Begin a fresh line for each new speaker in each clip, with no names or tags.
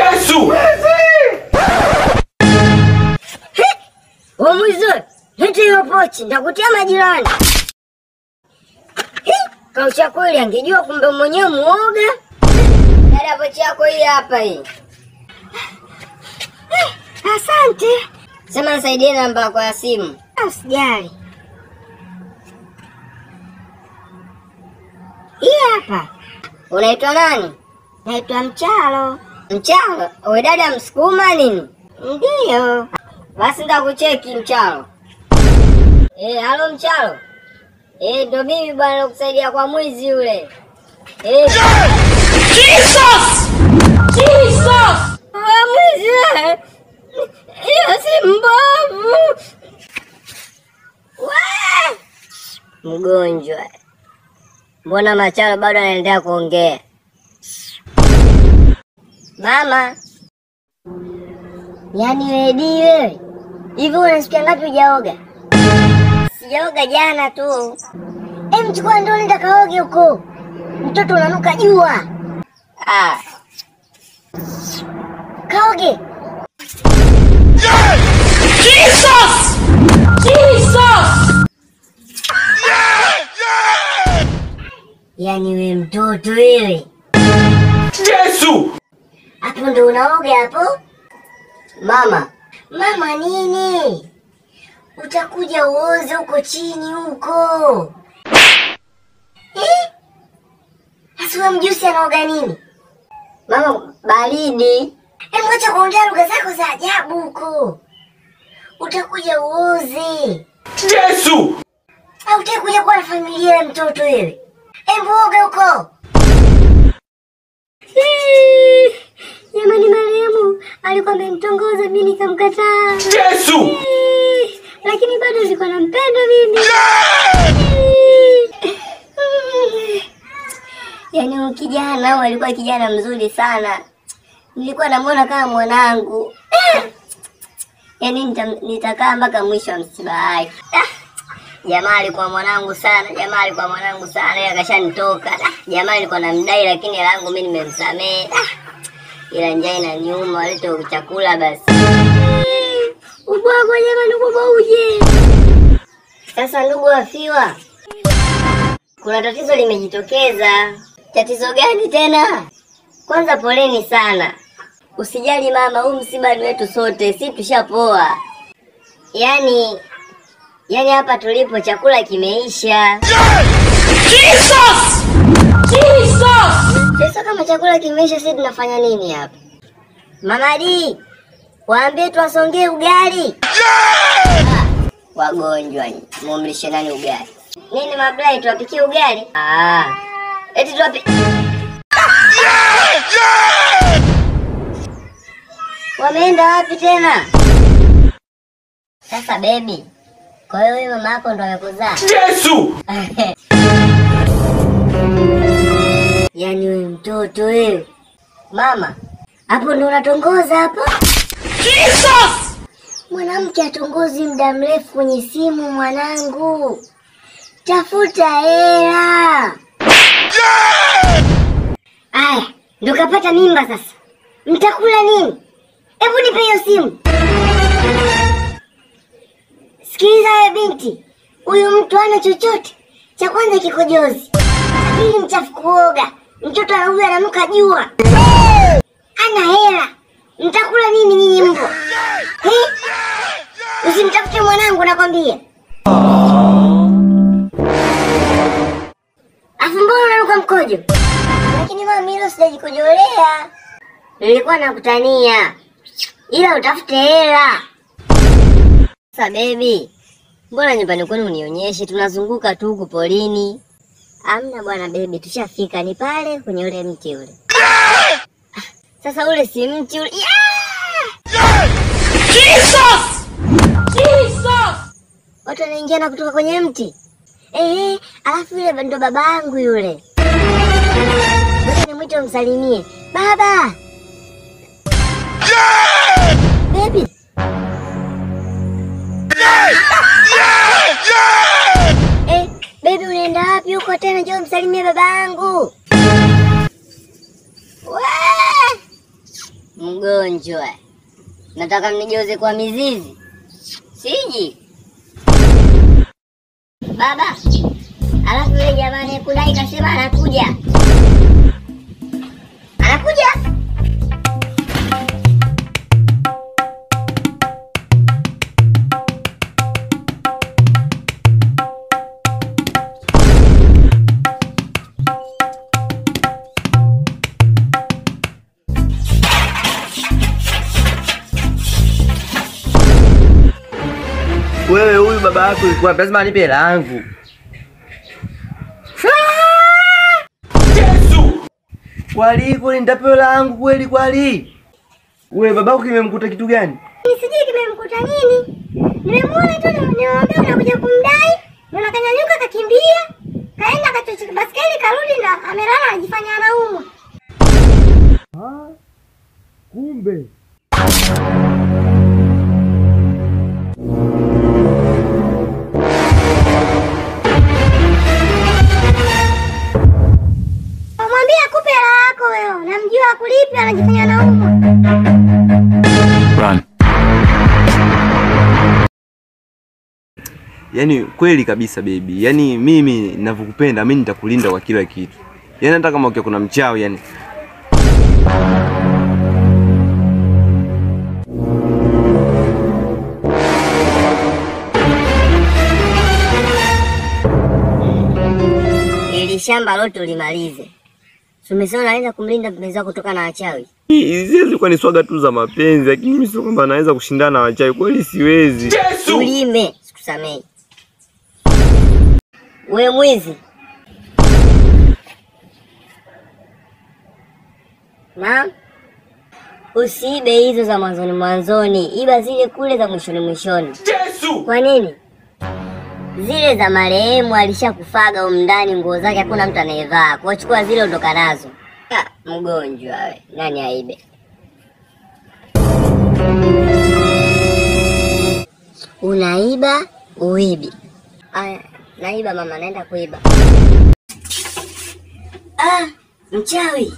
Yesu!
Wamwizi, leta hiyo pochi, nitakutia majirani. Hi, Kausha kweli, angejua kumbe mwenyewe muoga. Dada, pochi yako hii hapa hii. Asante. Sema nisaidie namba yako ya simu. Usijali. Hii hapa. Unaitwa nani? Naitwa Mchalo. Mchalo? Wewe dada Msukuma nini? Ndiyo. Basi nitakucheki Mchalo. Eh, halo Mchalo. Eh, ndo mimi bwana nakusaidia kwa mwizi yule. Eh.
Jesus! Jesus!
Wewe mwizi wewe. Hiyo si mbovu. Wee! Mgonjwa. Mbona Machalo bado anaendelea kuongea? Mama. Yaani wedi wewe. Hivi unasikia ngapi hujaoga? Sijaoga jana tu. Em, chukua ndoo nenda kaoge huko. Mtoto unanuka jua. Ah. Kaoge.
Jesus! Jesus!
Yaani we mtoto wewe.
Yesu!
Hapo ndo unaoga hapo? Mama. Mama nini? Utakuja uoze huko chini huko. Eh? Asiwe mjusi anaoga nini? Mama, baridi. Hebu acha kuongea lugha zako za ajabu huko. Utakuja uoze.
Yesu!
Au utakuja kuwa na familia ya mtoto wewe. Hebu oga huko. Jamani, marehemu alikuwa amemtongoza mimi nikamkataa.
Yesu!
Eh, lakini bado nilikuwa nampenda mimi. Yaani huyu kijana huyu alikuwa kijana mzuri sana, nilikuwa namwona kama mwanangu. Eh, Yaani nita- nitakaa mpaka mwisho wa msiba wake. Ah, Jamaa alikuwa mwanangu sana, jamaa alikuwa mwanangu sana, yeye akashanitoka. Ah, Jamaa alikuwa namdai, lakini hela yangu mimi nimemsamehe. Ah, ila njaa inaniuma, walete chakula basi. Ubwagwa jamani, ubwagwa uje. Sasa ndugu wafiwa, kuna tatizo limejitokeza. Tatizo gani tena? Kwanza poleni sana, usijali mama, huu msiba ni wetu sote, si tushapoa. Yaani yaani hapa tulipo chakula kimeisha.
Jesus! Jesus!
Sasa kama chakula kimeisha, sisi tunafanya nini hapa? Mama D, waambie tuwasongee ugali. Ah, Wagonjwa nyinyi, mumlishe nani ugali? Nini mablai, tuwapikie ugali? Ah, eti tuwapi... Wameenda wapi tena? Sasa bebi, kwa hiyo wewe mama yako ndo amekuzaa?
Yesu!
Yaani wewe mtoto wewe. Mama, hapo ndo unatongoza hapo?
Jesus!
Mwanamke atongozi muda mrefu kwenye simu mwanangu. Tafuta hela. Aya, ndo kapata mimba sasa. Mtakula nini? Hebu nipe hiyo simu. Sikiliza wewe binti, huyu mtu hana chochote. Cha kwanza kikojozi, cha pili mchafu kuoga, mtoto anahuyu ananuka jua, ana hela. Mtakula nini nyinyi mbwa? Eh? Usimtafute mwanangu nakwambia. Afu mbona unanuka mkojo? Lakini mama hilo sijajikojolea. Nilikuwa nakutania. Ila utafute hela. Sasa baby, mbona nyumbani kwenu unionyeshe? Tunazunguka tu huku polini. Amna bwana baby, tushafika ni pale kwenye ule mti ule. Ah, Sasa ule si mti ule. Yeah!
Jesus! Jesus!
Watu wanaingia na kutoka kwenye mti. Eh, alafu yule ndo babangu yule. Ngoja nimwite umsalimie. Baba. Baby. Eh, baby unaenda wapi huko tena? Njoo msalimie babangu. Wee! mgonjwa. Nataka mnigeuze kwa mizizi. Siji. Baba. Alafu yule jamani kudai kasema anakuja. Anakuja?
Wewe huyu baba yako ilikuwa lazima anipe hela yangu.
Yesu!
Kwali kweli nitapewa hela yangu kweli kwali? Wewe babako kimemkuta kitu gani?
Sijui kimemkuta nini. Nimemwona tu niwaambia unakuja kumdai. Ndio kanyanyuka kakimbia. Kaenda kachocheka baskeli karudi na amelala anajifanya anaumwa.
Kumbe.
Mwambie akupe hela yako wewe. Namjua akulipi anajifanya anaumwa.
Yaani kweli kabisa baby. Yaani mimi ninavyokupenda mimi nitakulinda kwa kila kitu. Yaani hata kama ukiwa kuna mchawi yani.
Ili shamba lote ulimalize. Umesema naweza kumlinda mpenzi wako kutoka na wachawi.
Hizi zilikuwa ni swaga tu za mapenzi, lakini mimi sio kwamba naweza kushindana na wachawi. Kweli siwezi.
Yesu!
Ulime, sikusamei. We mwizi. Naam. Usiibe hizo za mwanzoni mwanzoni, iba zile kule za mwishoni mwishoni.
Yesu!
Kwa nini? Zile za marehemu alishakufaga humu ndani, nguo zake hakuna mtu anayevaa. Kwa chukua zile ondoka nazo. Ah, mgonjwa we, nani aibe? Unaiba uibi? Aya, naiba mama, naenda kuiba. Ah, mchawi.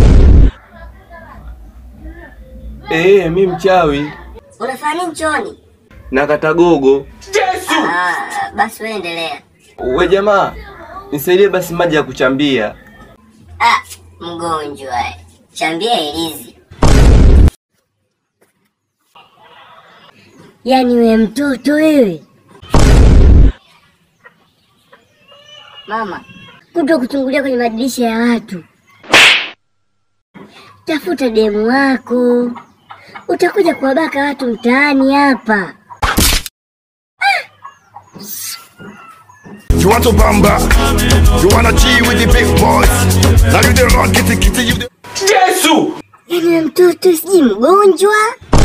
Eh, mimi mchawi.
Unafanya nini chooni?
Nakata gogo.
Yesu!
Ah, basi wewe endelea.
We jamaa, nisaidie basi maji ya kuchambia.
Ah, mgonjwa we. Chambia ilizi. Yaani we mtoto wewe. Mama, kuto kuchungulia kwenye madirisha ya watu. Tafuta demu wako, utakuja kuwabaka watu mtaani hapa.
You want to bamba? You wanna G with the big boys? Now you the rock, kitty kitty, you the
Yesu!
Yaani we mtoto sijui mgonjwa,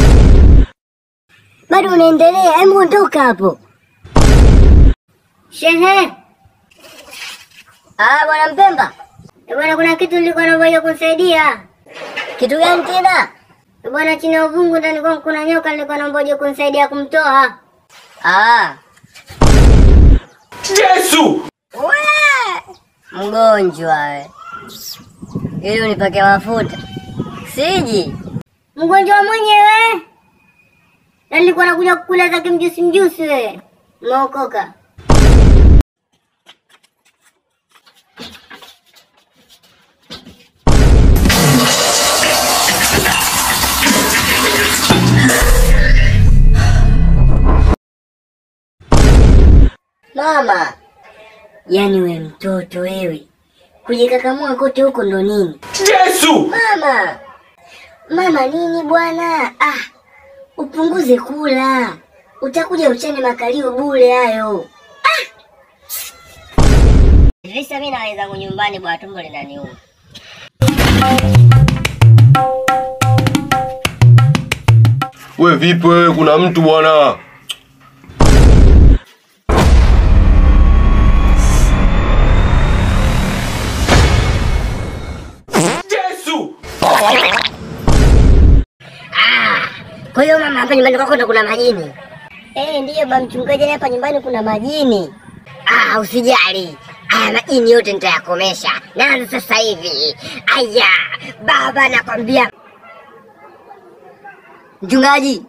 bado unaendelea? Hebu ondoka hapo. Shehe. Ah, bwana Mpemba. Eh, Bwana, kuna kitu nilikuwa naomba kunisaidia. Kitu gani tena? Eh, Bwana, chini ya uvungu ndani kwangu kuna nyoka, nilikuwa naomba uje kunisaidia kumtoa. Ah.
Yesu!
We! Mgonjwa we. Ili unipake mafuta. Siji. Mgonjwa mwenyewe. Na nilikuwa nakuja kukulaza kimjusi mjusi we. Umeokoka. Mama, yaani we mtoto wewe, kujikakamua kote huko ndo nini?
Yesu!
Mama, mama nini bwana? Ah, upunguze kula, utakuja uchane makalio bure hayo. Ah! Visa mimi na wenzangu nyumbani bwana, tumbo linaniuma.
We vipi wewe, kuna mtu bwana?
Yesu!
Kwa hiyo mama, hapa nyumbani kwako ndo kuna majini? Eh, ndiyo ba mchungaji, hapa nyumbani kuna majini. Ah, usijali. Haya majini yote nitayakomesha. Naanza sasa hivi. Aya, baba nakwambia. Mchungaji,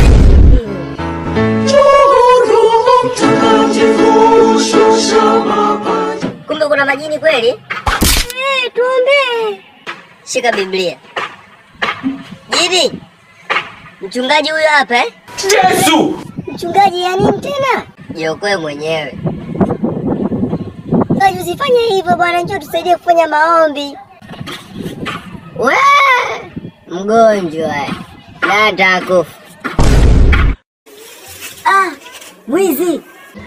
kumbe kuna majini kweli? Eh, tuombee. Shika Biblia. Jini, mchungaji huyo hapa eh?
Yesu!
Mchungaji ya nini tena? Jiokoe mwenyewe. Mchungaji, usifanye hivyo bwana, njoo tusaidie kufanya maombi. We mgonjwa na atakufa. Ah, mwizi!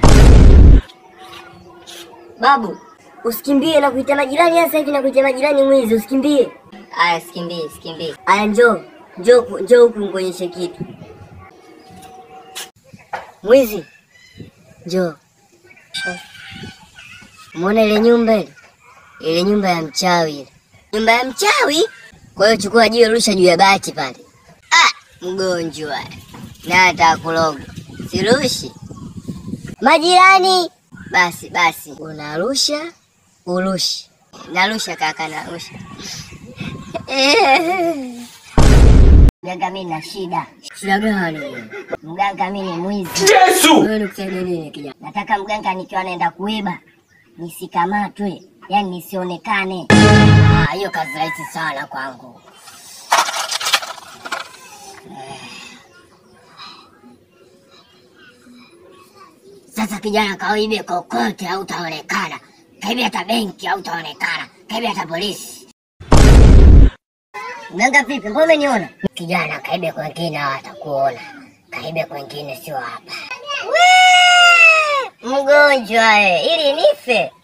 Babu, usikimbie na kuita majirani sasa hivi na kuita majirani mwizi, usikimbie. Aya, sikimbie, sikimbie. Aya, njoo, njoo, ku- njoo huku nikuonyeshe kitu. Mwizi, njoo. Umeona ile nyumba ile? Ile nyumba ya mchawi ile. Nyumba ya mchawi? Kwa hiyo chukua jiwe rusha juu ya bati pale. Ah, mgonjwa. Na atakuloga. Sirushi. Majirani. Basi basi, unarusha, urushi. Narusha kaka, narusha. Mganga, mimi na shida. Shida gani? Mganga, mimi ni mwizi.
Yesu!
Wewe nikusaidie nini kijana? Nataka mganga nikiwa naenda kuiba nisikamatwe, yani nisionekane. Ah, hiyo kazi rahisi sana kwangu. Sasa kijana, kauibe kokote hautaonekana, kaibe hata benki hautaonekana, kaibe hata polisi. Mganga vipi, mbona umeniona? Kijana, kaibe kwengine hawatakuona, kaibe kwengine sio hapa. Wee! Mgonjwa eh, ili nife